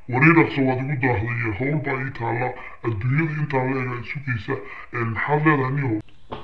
wareeraqsa waad igu daahday howl baa ii taalla adduunyada intaan leega sugaysa maxaad leedahay niyow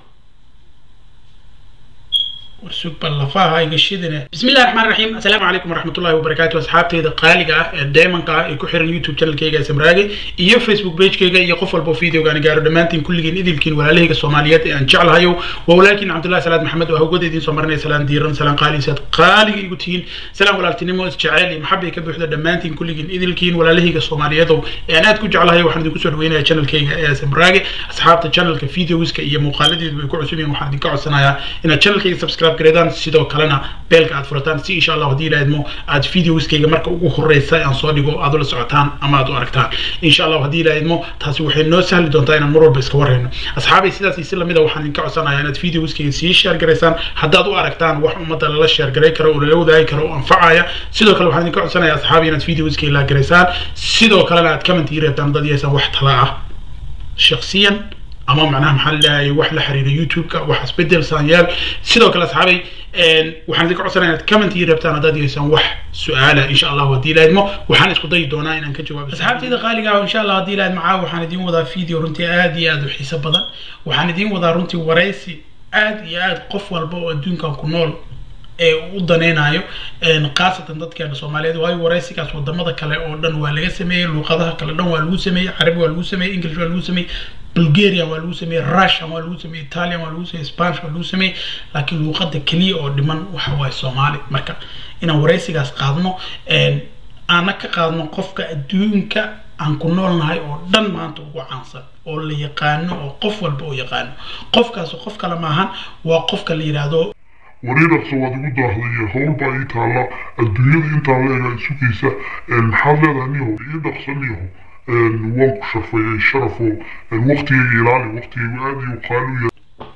warsug bal lafaha iga shidine bismillahi raxmaan raxiim assalaamu calaykum waraxmatullahi wabarakaatu asxaabteyda qaaliga ah ee deemanka ah ee ku xiran youtube channelkayga smraage iyo facebook pagekayga iyo qof walba videogaani gaaro dhammaantiin kulligiin idilkiin walaalahayga soomaaliyeed ee aan jeclahayo waa walaalkiin cabdullahi salaad maxamed oo hawgada idiin soo marinaya salaan diiran salaan qaali saad qaaliga igu tihiin salaan walaaltinimo isjeceyl iyo maxabay ka buuxda dhammaantiin kulligiin idilkiin walaalahayga soomaaliyeedow ee aan aad ku jeclahayo waxaan idinku soo dhaweynaya channelkayga ee smraage asxaabta channelka videoska iyo muuqaaladeedu way ku cusub yihiin waxaan idinka codsanayaa inaad channelkayga subscribe gareedaan sidoo kalena beelka aad furataan si insha allah haddii ilaahidmo aad videoskayga marka ugu horeysa aan soo dhigo aad ula socotaan ama aad u aragtaan insha allah haddii ilaahidmo taasi waxay noo sahli doontaa inaan mar walba iska warreyno asxaabay sidaas iyo si lamid a waxaan idinka codsanayaa inaad videoskayga sii share garaysaan haddaad u aragtaan wax ummadda lala share garay karo oo lala wadaagi karo oo anfacaya sidoo kale waxaan idinka codsanayaa asxaabi inaad videoskayga la garaysaan sidoo kalena aad comment ii reebtaan dad yeesaan wax tala ah shaksiyan ama macnaha maxaa laleeyahay wax la xiriira youtube-ka wax isbedel saanyaal sidoo kale asxaabay waxaan idinka codsanaya inaad comment ii reebtaan haddaad yeesaan wax su-aala insha allah haddii ilaahidmo waxaan isku dayi doonaa inaan ka jawaabo asxaabteyda qaaliga ah insha allah haddii ilaahid macaa waxaan idiin wadaa video runtii aad iyo aad u xiiso badan waxaan idiin wadaa runtii waraysi aad iyo aad qof walba oo adduunkan ku nool ee u danaynayo khaasatan dadkeena soomaaliyeed waayo waraysigaas wadamada kale oo dhan waa laga sameeyey luuqadaha kale dhan waa lagu sameeyey carabi waa lagu sameeyey english waa lagu sameeyey bulgaria waa lagu sameeyey russian waa lagu sameeyey italian waa lagu sameeyey spanish waa lagu sameeyey laakiin luuqada keliya oo dhiman waxa waaye soomaali marka inaan waraysigaas qaadno aana ka qaadno qofka adduunka aan ku noolnahay oo dhan maanta ugu caansan oo la yaqaano oo qof walba oo yaqaano qofkaas qof kale maahan waa qofka la yidhaahdo wareeraqsa waad igu daahday howl baa ii taalla adduunyada intaan leega sugaysa maxaad leedahay niyow ii dhaqsa niyow waan ku sharfay sharafo waqtigayga ilaali waqtigaygu aad iyo qaali u yahay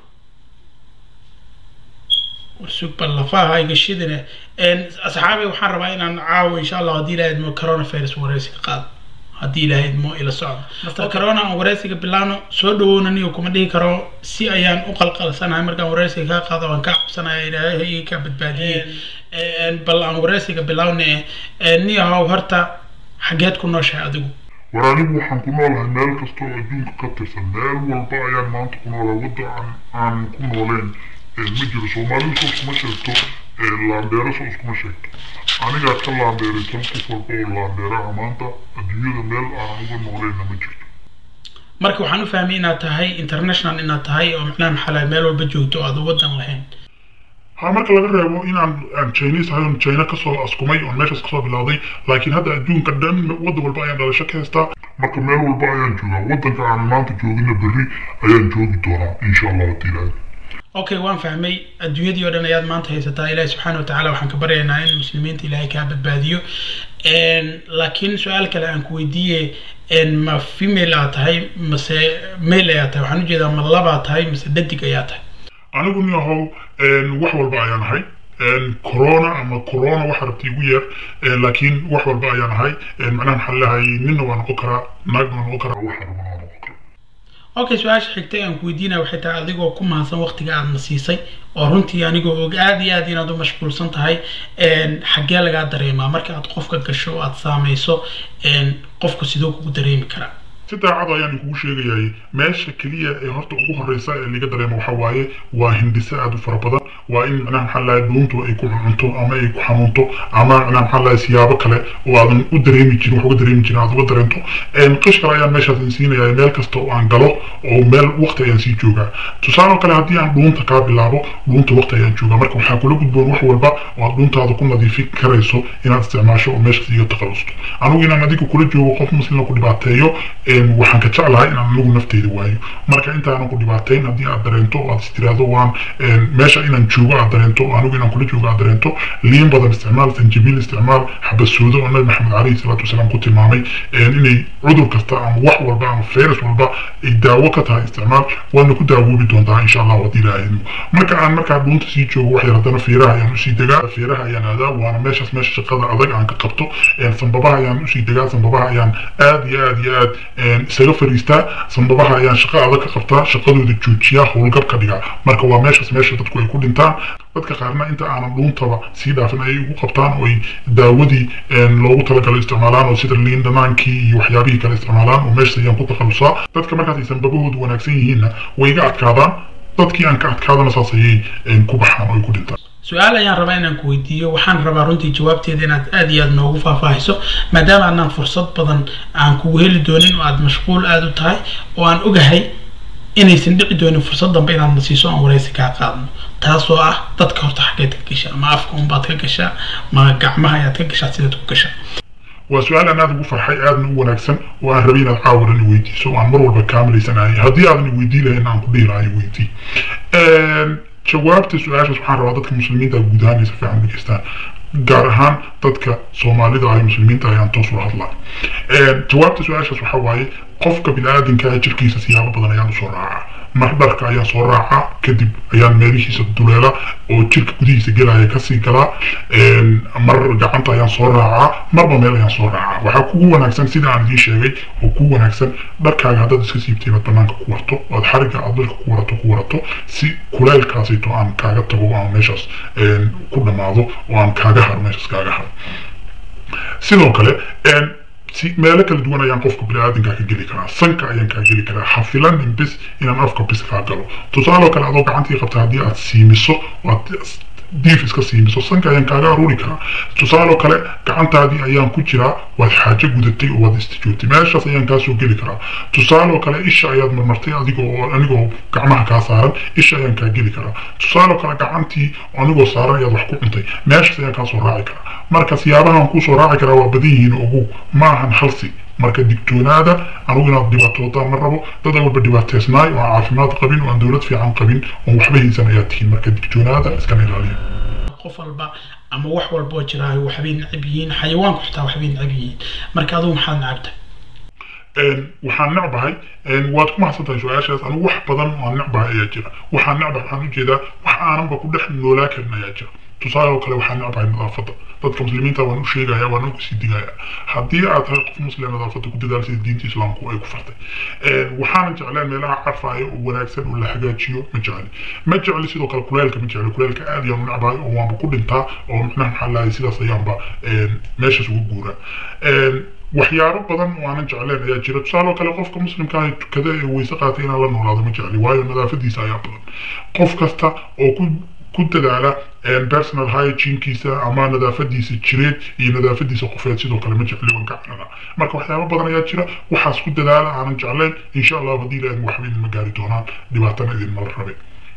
warsug bal lafaha iga shidine asxaabay waxaan rabaa inaan caawo insha allah haddii ilaha idmo coronavirus waraysi ka qaado haddii ilaahay idmo ila socdo master corona aan waraysiga bilaano soo dhawowna niyo kuma dhihi karo si ayaan u qalqalsanahay markaan waraysiga kaa qaado waan kaa cabsanaya ilaahay ka badbaadiyey bal aan waraysiga bilaawne niyahow horta xageed ku nooshahay adigu war anigu waxaan ku noolahay meel kasta oo adduunka ka tirsan meel walba ayaan maanta ku noolahay wadda aan aan ku nooleen ma jiro soomaalidu soo iskuma sheegto laandeero soo iskuma sheegto anigaa ka laandeeraysan qof walba oo laandeeraha maanta adduunyada meel aanan uga nooleenna ma jirto marka waxaan u fahmay inaad tahay international inaad tahay oo macnaha maxaa meel walba joogto oo aad wadan lahayn ha marka laga reebo inaan aan chinese ahay oon china kasoo askumay oon meeshaas kasoo bilowday laakiin hadda adduunka dhan waddan walba ayaan dhalasho ka haystaa marka meel walba ayaan joogaa waddanka aan maanta joogina berri ayaan joogi doonaa insha allah haddii ilaahay okay waan fahmay adduunyadii oo dhan ayaad maanta haysataa ilaahi subxaana watacaala waxaan ka baryaynaa in muslimiinta ilaahay kaa badbaadiyo laakiin su-aal kale aan ku weydiiye ma female aa tahay mase male ayaa tahay waxaan ujeedaa ma labaa tahay mise dhadig ayaa tahay anigu nin ahow wax walba ayaan ahay corona ama corona waxa rabta igu yeer laakiin wax walba ayaan ahay macnaha maxaa leeyahay ninna waa noqon karaa naagna waa noqon karaa waxa rabana waa noqon karaa okay su-aasha xigtay aan ku weydiinaya waxay tahay adigoo ku mahadsan waqtiga aad na siisay oo runtii anigoo og aada iyo aad inaad u mashquulsan tahay xaggee lagaa dareemaa marka aad qofka gasho o aad saamayso qofka sidoo kugu dareemi karaa si daacad ayaan kugu sheegayay meesha keliya ee horta ugu horeysa ee laga dareemo waxa waaye waa hindise aada u fara badan waa in macnaha maxaa lahay dhuuntu ay ku cunto ama ay ku xanuunto ama macnaha maxaa lahay siyaabo kale oo aadan u dareemi jirin wax uga dareemi jirin aad uga dareento qish kale ayaan meeshaas insiinaya meel kasta oo aan galo oo meel waqti ayaan sii joogaa tusaale oo kale haddii aan dhuunta kaa bilaabo dhuunta waqti ayaan joogaa marka waxaa kula gudboon wax walba oo aad dhuuntaada ku nadiifin karayso inaad isticmaasho oo meeshaas iga takhalusto anigu inaan adiga kula joogo qof muslima ku dhibaateeyo waxaan ka jeclahay inaan anigu nafteyda waayo marka intaanan ku dhibaatayn haddii aad dareento oo aad istiraahdo waan meesha inaan joogo aad dareento oo anigu inaan kula joogo aad dareento liin badan isticmaal sanjabiil isticmaal xabasoodo oo nabi maxamed calayhi salaatu wasalaam ku tilmaamay inay cudur kasta ama wax walba ama virus walba ay daawo ka tahay isticmaal waana ku daawoobi doontaa insha allah haddii ilaahay marka aan markaa dhuunta sii joogo wax yar haddana fiiraha ayaan usii degaa fiiraha ayaan aadaa waana meeshaas meesha shaqada adag aan ka qabto sanbabaha ayaan usii degaa sanbabaha ayaan aad iyo aad iyo aad isaga fariistaa sanbabaha ayaan shaqo adag ka qabtaa shaqadooda joojiyaa howlgab ka dhigaa marka waa meeshaas meesha dadku ay ku dhintaan dadka qaarna inta aanan dhuuntaba sii dhaafin ayay ugu qabtaan oo ay daawadii loogu talagalay isticmaalaan oo sida liin dhanaankii iyo waxyaabihii kale isticmaalaan oo meesha ayaan ku takhalusaa dadka markaas aysan babahoodu wanaagsan yihiinna way iga adkaadaan dadkii aan ka adkaadana saas ayay ku baxaan oo ay ku dhintaan su-aal ayaan rabaa inaan ku weydiiyo waxaan rabaa runtii jawaabteeda inaad aad iyo aad noogu faahfaahiso maadaama aanaan fursad badan aan kugu heli doonin oo aad mashquul aada u tahay oo aan ogahay inaysan dhici doonin fursad dambe inaad na siiso aan waraysi kaa qaadno taasoo ah dadka horta xaggeed ka gashaa ma afka unbaad ka gashaa ma gacmaha ayaad ka gashaa sidaad ku gashaa waa su-aal aan aada ugu farxay aadna u wanaagsan oo aan rabay inaad caawaran i weydiiso oo aan mar walba kaamilaysanahay haddii aadan i weydii lahayn aan ku dhihi lahaa i weydii jawaabta su-aashaas waxaan rabaa dadka muslimiinta guud ahaan inay si fiican dhegeystaan gaar ahaan dadka soomaalida ah ee muslimiinta ayaan toos ula hadlaa jawaabta su-aashaas waxaa waaye qofka bini-aadinka ah jirkiisa siyaabo badan ayaan usoo raacaa mar dharka ayaan soo raacaa kadib ayaan meelihiisa duleela oo jirka gudihiisa gelaya kasii galaa mar gacanta ayaan soo raacaa marba meel ayaan soo raacaa waxaa kugu wanaagsan sida aan idiin sheegay oo kugu wanaagsan dharkaaga haddaad iska siibtay inaad banaanka ku warto ood xariga aad dharka ku warato ku warato si kuleylkaasito aan kaaga tago aan meeshaas ku dhammaado oo aan kaaga haro meeshaas kaaga haro sidoo kale si meelo kala duwan ayaan qofka bini-aadinkaa ka geli karaa sanka ayaan kaa geli karaa ha filanin bis inaan afka bis kaa galo tusaaloo kale adoo gacantii qabta haddii aad siimiso aad diif iska siimiso sanka ayaan kaaga aruuri karaa tusaaloo kale gacantaadii ayaan ku jiraa waad xaajo gudatay oo waad istijoogtay meeshaas ayaan kaasoo geli karaa tusaaloo kale isha ayaad marmartay adigoo anigoo gacmaha kaa saaran isha ayaan kaa geli karaa tusaaloo kale gacantii anigoo saaran ayaad wax ku cuntay meeshaas ayaan kaasoo raaci karaa marka siyaabahan kuusoo raaci karaa waa badan yihiin ogu ma ahan halsi marka digtoonaada anugu inaad dhibaatootaan ma rabo dad walba dhibaateysnaay oo aan caafimaad qabin oo aan dowlad fiican qabin oon waxba haysan ayaa tihiin marka digtoonaada iskana ilaaliya qof walba ama wax walba oo jiraayo waxbay necab yihiin xayawaanku xitaa waxbay necab yihiin marka adigu maxaad necabtahay waxaan necbahay waad ku mahadsan tahay su-aashaas anigu wax badan oo aan necbahay ayaa jira waxaan necbahay waxaan ujeedaa wax aananba ku dhex noolaa karin ayaa jira tusaale oo kale waxaan necbahay nadaafadda dadka muslimiinta waan u sheegaya waan ugu sii digaya haddii aad tahay qof muslim nadaafadda ku dadaal sida diinta islaamku ay ku fartay waxaanan jecleen meelaha carfaya oo wanaagsan oo la hagaajiyo ma jecli ma jecli sidoo kale kuleelka ma jecli kuleelka aad ayaan u necbahay oo waanba ku dhintaa oo macnaha maxaa lahay sidaas ayaanba meeshaas ugu guuraa waxyaabo badan oo aanan jecleen ayaa jira tusaale oo kale qofka muslimka ah tukada ee weyse qaatay inaan la noolaado ma jecli waayo nadaafadiisa ayaa badan qof kasta oo ku ku dadaala personal hygiene-kiisa ama nadaafadiisa jireed iyo nadaafadiisa qofeed sidoo kale ma jecli waan ka carara marka waxyaabo badan ayaa jira waxaas ku dadaala aanan jecleen insha allahu haddii ilaahin waxba idinma gaari doonaan dhibaatana idinmala rabe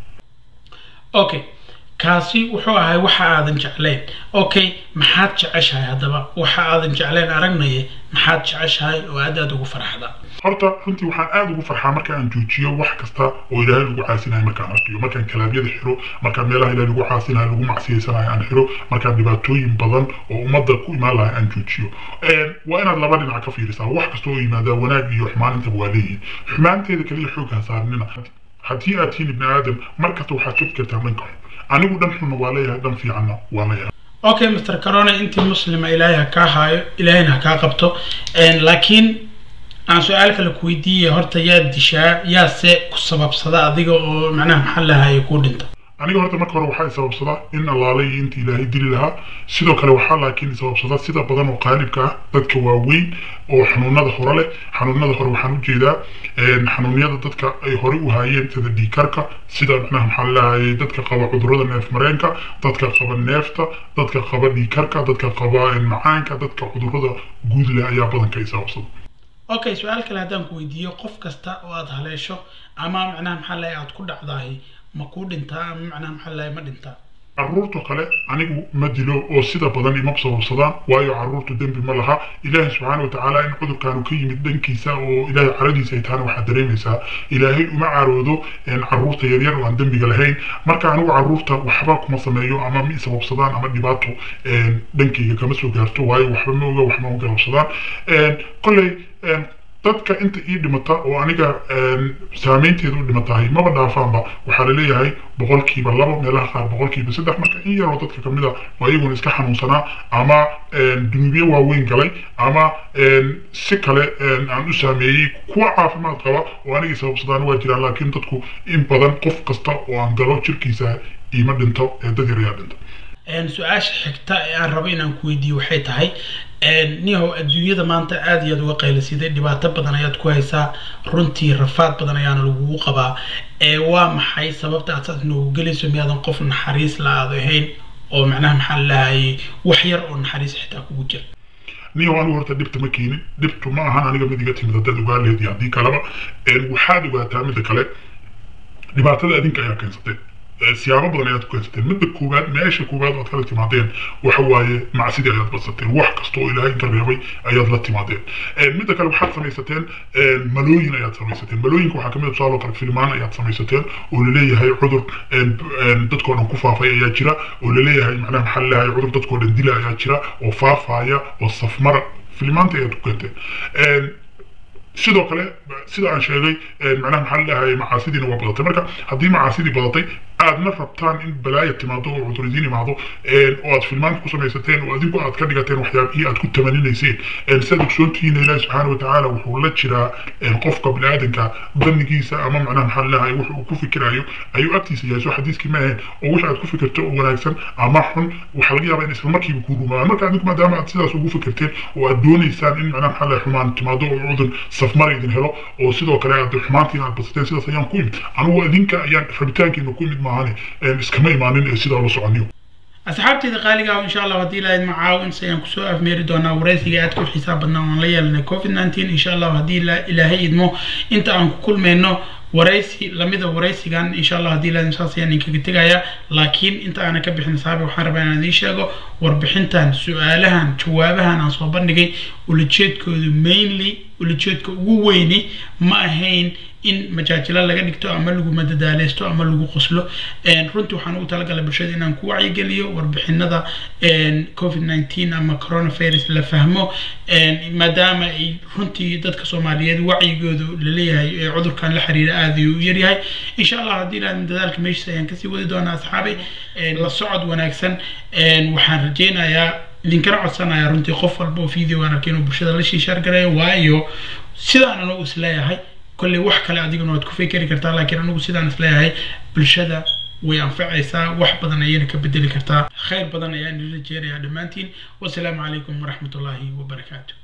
okay kaasi wuxuu ahay waxa aadan jeclayn okay maxaad jeceshahay haddaba waxa aadan jeclayn aragnaye maxaad jeceshahay oo aad aad ugu farxda horta runtii waxaan aada ugu farxaa marka aan joojiyo wax kasta oo ilaahay lagu caasinayo markaan arkiyo markaan kalaabyada xiro markaan meelaha ilaahay lagu caasinayo lagu macsiyeysanayo aan xiro markaan dhibaatooyin badan oo ummadda ku imaan lahay aan joojiyo waa inaad laba dhinac ka fiirisaa wax kasta oo yimaadaa wanaag iyo xumaan intaba waa leeyihin xumaanteeda kaliya xooghan saarnina haddii aad tihiin ibni aadam mar kasta waxaad ka fikirtaa dhanka xun anigu dhan xunna waa leeyahay dhan fiicanna waa leeyahay okay mr corona intii muslima ilaahay ha kaa haayo ilaahayna ha kaa qabto laakiin aan su-aal kale ku weydiiyay horta yaa dishaa yaase ku sababsada adiga oo macnaha maxaa lahaye kuu dhinta aniga horta marka hore waxaa sababsadaa in allaale iyo inta ilaahay dili lahaa sidoo kale waxaa laakiin sababsadaa sida badan oo qaalibka ah dadka waaweyn oo xanuunada hore leh xanuunada hore waxaan ujeedaa xanuunyada dadka ay hore u haayeen sida dhiikarka sida macnaha maxaa lahayay dadka qaba cudurada neef mareenka dadka qaba neefta dadka qaba dhiikarka dadka qaba macaanka dadka cudurada guud leh ayaa badanka ay sababsada okay su-aal kale haddaan ku weydiiyo qof kasta oo aada haleesho ama macnaha maxaa lahay aada ku dhacdahay ma kuu dhintaa ama macnaha maxaa lahay ma dhintaa caruurta kale anigu ma dilo oo sida badan ima sababsadaan waayo caruurtu dembi ma laha ilaahay subxaana watacaala in cudurkaanu ka yimid dhankiisa oo ilaahay caradiisa ay tahana waxaad dareemaysaa ilaahay uma caroodo caruurta yaryar oo aan dembiga lahayn marka anigu caruurta waxba kuma sameeyo ama ma isababsadaan ama dhibaato dhankayga kama soo gaarto waayo waxba ma oga waxma garabsadaan kolley dadka inta ii dhimata oo aniga saameynteeda u dhimatahay maba dhaafaanba waxaa laleeyahay boqolkiiba labo meelaha qaar boqolkiiba saddex marka in yaroo dadka kamid a waa iyaguna iska xanuunsanaa ama dunuubyo waaweyn galay ama si kale aan u saameeyey kuwa caafimaad qaba oo anigii sababsadaan waa jiraan laakiin dadku in badan qof kasta oo aan galo jirkiisa iima dhinto ee dad yar ayaa dhinta su-aasha xigta ee aan rabo inaan ku weydiiyo waxay tahay niyahow adduunyada maanta aada iyo aad uga qaylasiday dhibaato badan ayaad ku haysaa runtii rafaad badan ayaana lagugu qabaa ee waa maxay sababta aad saas noogu gelayso miyaadan qof naxariis la aad ahayn oo macnaha maxaa lahayay wax yar oo naxariis xitaa kugu jira niyow anigu horta dhibta ma keenin dhibtu ma ahan aniga mid iga timid haddaad ogaa lehed iyo haddii kaleba waxaad ogaataa midda kale dhibaatada adinka ayaa keensateen siyaabo badan ayaad ku keensateen midda koowaad meesha koowaad oad kala timaadeen waxa waaye macsidii ayaad badsateen wax kasta oo ilaahay inka reebay ayaad la timaadeen midda kale waxaad samaysateen malooyin ayaad samaysateen malooyinka waxaa kamid tusaale oo kale filmaan ayaad samaysateen oo laleeyahay cudur dadkoo dhan ku faafay ayaa jira oo laleeyahay macnaha maxaa laleeyahay cudur dadkoo dhan dila ayaa jira oo faafaya oo safmara filmaanta ayaad ku keenteen sidoo kale sida aan sheegay macnaha maxaa ladhahay macaasidiina waa badatay marka haddii macaasidii badatay aadna rabtaan in balaaya timaado oo cudurisiin imaado oo aad filmaanta ku samaysateen oo adinku aad ka dhigateen waxyaabihii aad ku tamaninayseen sidaad ogsoontihiin ilaahi subxaana watacaala wuxuu la jiraa qofka biniaadanka danigiisa ama macnaha maxaa ladhahay wuxu uu ku fikirayo ayuu agtiisa yahay soo xadiiskii ma ahayn oo wix aad ku fikirto oo wanaagsan ama xun waxaa laga yaabaa in isla markiiba kuu rumaadaan marka adinku maadaama aad sidaas ugu fikirteen oo aad doonaysaan in macnaha maxaa ladhahay xumaan timaado oo cudur safmar idin helo oo sidoo kale aad xumaantiin aad basateen sidaas ayaan ku imid anugu idinka ayaan rabitaankiina ku imid maahane iskama imaanin ee sidaa la soconiyo asxaabteyda qaaliga ah insha allah haddii ilaahay macaawin ayaan kusoo afmeeri doonaa waraysiga aad ku xisaab badnaa waan la yeelanay covid nineteen insha allah haddii ilaahay idmo inta aan ku kulmayno waraysi lamida waraysigan insha allah haddii ilaahay saas ayaan idinkaga tegayaa laakiin inta aanan ka bixin saabi waxaan rabaa inaan idiin sheego warbixintan su-aalahan jawaabahan aan soo bandhigay ulajeedkoodu mainly ulajeedka ugu weyni ma ahayn in majaajilo laga dhigto ama lagu madadaaleysto ama lagu qoslo runtii waxaan ugu talagalay bulshada inaan ku wacyigeliyo warbixinada covid nineteen ama coronavirus la fahmo maadaama ay runtii dadka soomaaliyeed wacyigoodu laleeyahay ee cudurkan la xiriira aada ayuu u yaryahay insha allah haddii ilaah dadaalka meeshiisa ayaan kasii wadi doonaa asxaabay la socod wanaagsan waxaan rajeynayaa idinkana codsanaya runtii qof walba oo videogan arkay inuu bulshada la shiishaar garayo waayo sidaan anigu isleeyahay kolley wax kale adiguna waad ku fikeri kartaa laakiin anigu sidaan isleeyahay bulshada way anfacaysaa wax badan ayayna ka bedeli kartaa khayr badan ayaan ila jeerayaa dhammaantiin wasalaamu calaykum waraxmatullaahi wabarakaatu